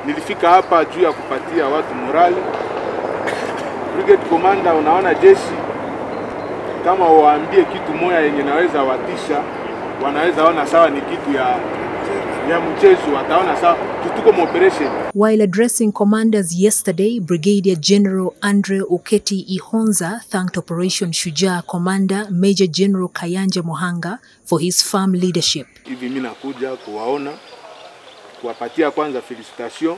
nilifika hapa juu ya kupatia watu morali. Brigade commander, unaona jeshi kama waambie kitu moya yenye naweza watisha, wanaweza ona sawa ni kitu ya ya mchezo, wataona sawa tutuko mu operation. While addressing commanders yesterday, Brigadier General Andre Uketi Ihonza thanked Operation Shujaa Commander Major General Kayanja Mohanga for his firm leadership. Hivi mimi nakuja kuwaona kuwapatia kwanza felicitation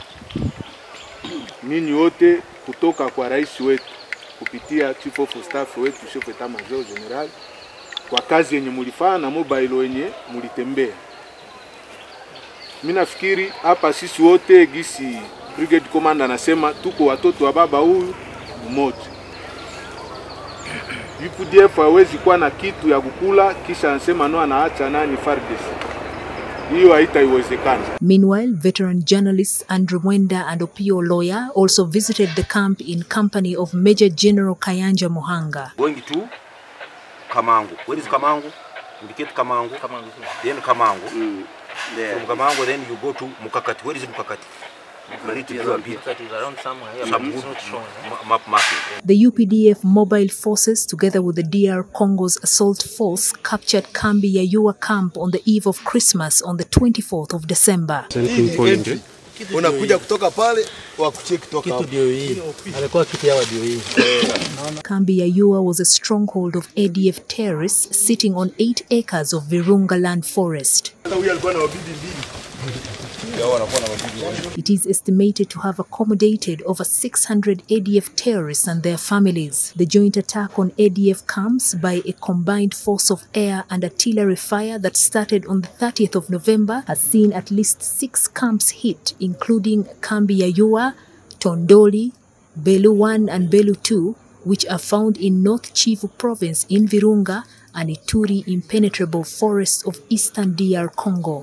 ninyi wote kutoka kwa rais wetu kupitia chief of staff wetu chef etat major general kwa kazi yenye mulifanya na mobile wenye mulitembea. Mimi nafikiri hapa sisi wote gisi brigade commander anasema tuko watoto wa baba huyu mmoja. UPDF hawezi kuwa na kitu ya kukula kisha anasema no anaacha nani FARDC. Hiyo haitaiwezekana. Meanwhile, veteran journalists Andrew Mwenda and Opio Lawyer also visited the camp in company of Major General Kayanja Mohanga. going to Kamangu. Where is Kamangu? Indicate Kamangu. Kamangu. Then Kamangu. Mm. There. From Kamangu, then you go to Mukakati. Where is Mukakati? You need to do a bit. That is around somewhere here, Some but it's good not shown. eh? ma- map marking. The UPDF mobile forces, together with the DR Congo's assault force, captured Kambi Yayua camp on the eve of Christmas on the 24th of December. Unakuja kutoka pale wakucheki toka hapo. Ndio hii. Alikuwa kiti hawa ndio hii. Kambi Yayua was a stronghold of ADF terrorists sitting on eight acres of Virunga land forest. Hata huyu alikuwa na wabidi mbili. It is estimated to have accommodated over 600 ADF terrorists and their families. The joint attack on ADF camps by a combined force of air and artillery fire that started on the 30th of November has seen at least six camps hit, including Kambi Yayua, Tondoli, Belu 1 and Belu 2, which are found in North Kivu province in Virunga and Ituri impenetrable forests of eastern DR Congo.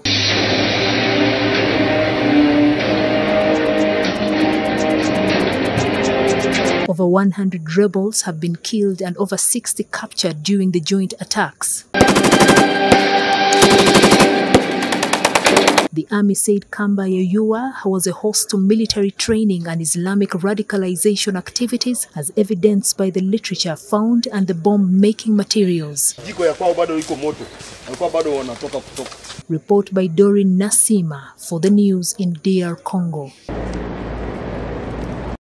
Over 100 rebels have been killed and over 60 captured during the joint attacks. The army said Kamba Yayua was a host to military training and Islamic radicalization activities as evidenced by the literature found and the bomb-making materials. Jiko ya kwao bado iko moto. Walikuwa bado wanatoka kutoka. Report by Dorin Nasima for the news in DR Congo.